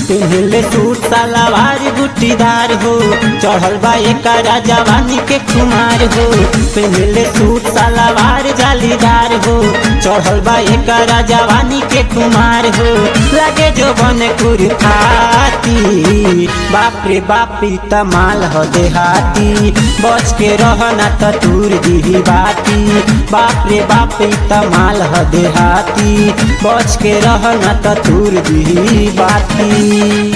पिन्हले सूट सलवार गुटीदार हो चढ़ल बा एकरा जवानी के खुमार हो पिन्हले सूट सलवार जालीदार हो चढ़ल बा एकरा जवानी के खुमार हो लगे जो बन कुरखाती बाप रे बाप ई तमाल हो देहाती बच के रहना त दूर दी बाती बाप रे बाप ई तमाल हो देहाती बच के रहना त दूर दी बाती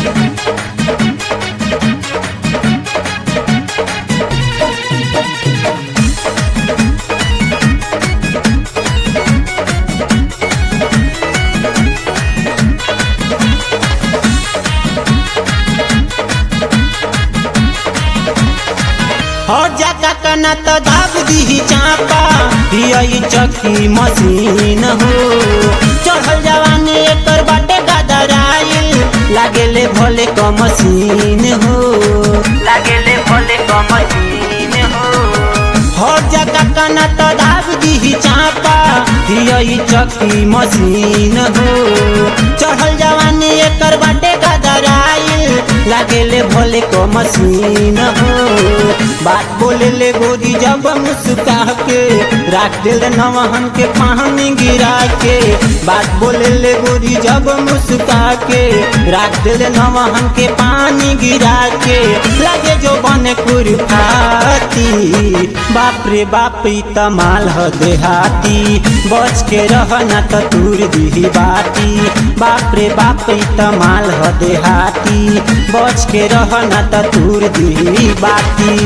हो जाता कना तो दाब दी चापा हियई चक्की मशीन हो चढ़ल जवानी एकर बाटे गदराइल लागेले भोले क मशीन हो लागेले भोले क मशीन हो हो जाता कना तो दाब दी चापा हियई चक्की मशीन हो चढ़ल जवानी एकर बाटे गदराइल लागेले भोले को मशीन हो बात बोले ले गोरी जब मुस्का के राख दिल नवहन के पानी गिरा के बात बोले ले गोरी जब मुस्का के राख दिल नवहन के पानी गिरा के लगे जो बन कुरफाती बाप रे बाप ई तमाल हो देहाती बच के रहना त दूर दी बाती बाप रे बाप ई तमाल हो देहाती बच के रहना त दूर दी बाती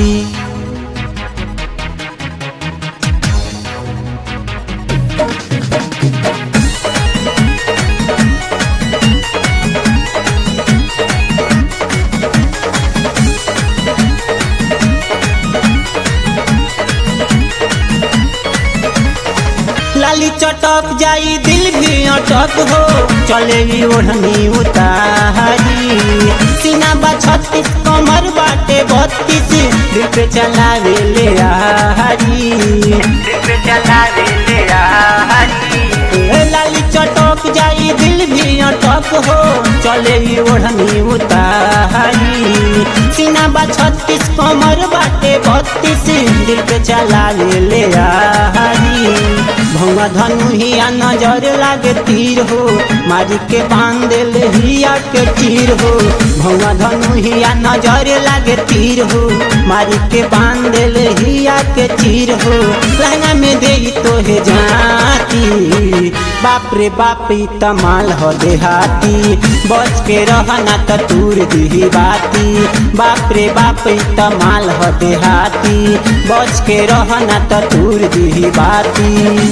लाली चटक जाई दिल भी अटक हो चले ई ओढ़नी उतारी सीना बा छत्तीस कमर बाटे बत्तीस दिल पे चलावे ले आहारी दिल पे चलावे ले आहारी लाली चटक जाई दिल भी अटक हो चले ई ओढ़नी उतारी सीना बा छत्तीस कमर बाटे बत्तीस दिल पे चलावे ले आहारी भौवा धनु हिया नजर लागे तीर हो मारी के बांध ले हिया के तीर हो भौवा धनु हिया नजर लागे तीर हो मारी के बांध ले हिया के तीर हो लहंगा में दे तो हे जाती बाप रे बाप ई तमाल हो देहाती बच के रहना त दूर दी बाती बाप रे बाप ई तमाल हो देहाती बच के रहना त दूर दी बाती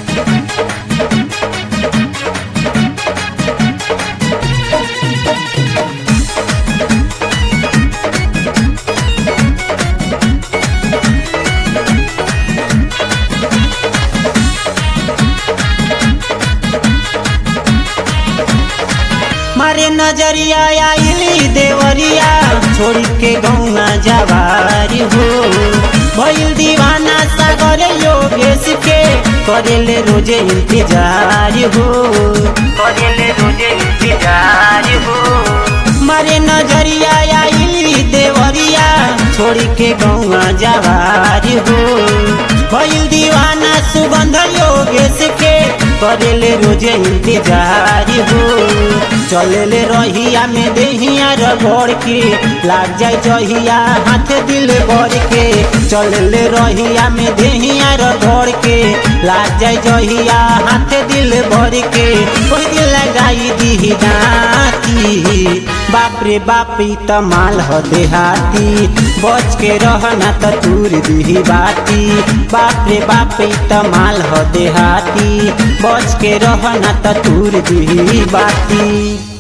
मारे नजरिया आइली देवरिया छोड़ के गौना जवारी हो भइल दीवाना सागर योगेश के करेले रोजे इंतजार हो करेले रोजे इंतजार हो मारे नजरिया आइली देवरिया छोड़ के गौना जवारी हो भइल दीवाना सुगंध योगेश के करेले रोजे इंतजार हो चलेले रहिया में देहिया रगड़ के लाग जाए जहिया हाथ दिल भर के चलेले रहिया में देहिया रगड़ के लाग जाए जहिया हाथ दिल भर के कोई दिल लगाई दी दाती बाप रे बाप ई तमाल हो देहाती बच के रहना त दूर दी बाती बाप रे बाप ई तमाल हो देहाती बच के रहना त दूर दी बाती